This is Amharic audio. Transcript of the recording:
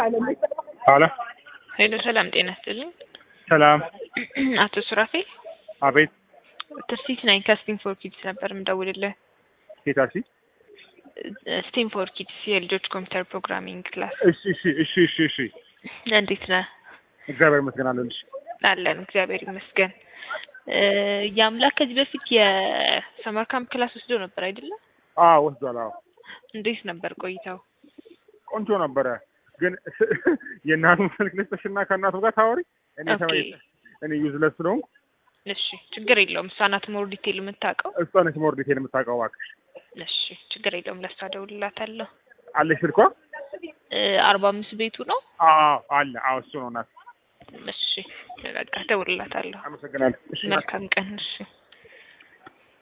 አለ ሄሎ ሰላም ጤና ይስጥልኝ። ሰላም። አቶ ሱራፌል አቤት። ትርሲት ነኝ ከስቲም ፎር ኪድስ ነበር የምደውልልህ። ጌታሲ ስቲም ፎር ኪድስ የልጆች ኮምፒውተር ፕሮግራሚንግ ክላስ። እሺ፣ እሺ፣ እሺ፣ እሺ፣ እሺ። እንዴት ነህ? እግዚአብሔር ይመስገን አለሁልሽ። አለን እግዚአብሔር ይመስገን። የአምላክ ከዚህ በፊት የሰመር ካምፕ ክላስ ወስዶ ነበር አይደለም? አዎ ወስዷል። አዎ እንዴት ነበር ቆይታው? ቆንጆ ነበረ። ግን የእናቱን ስልክ ልስጥሽና ከእናቱ ጋር ታወሪ። እኔ ኦኬ። ተመ- እኔ ዩዝለስ ስለሆንኩ እሺ ችግር የለውም። እሷ ናት ሞር ዲቴል የምታውቀው። እሷ ነች ሞር ዲቴል የምታውቀው። እባክሽ እሺ ችግር የለውም። ለእሷ እደውልላታለሁ። አለሽ ስልኳ? አርባ አምስት ቤቱ ነው። አዎ አለ። አዎ እሱ ነው። እናት እሺ በቃ እደውልላታለሁ። አመሰግናለሁ። እሺ መልካም ቀን። እሺ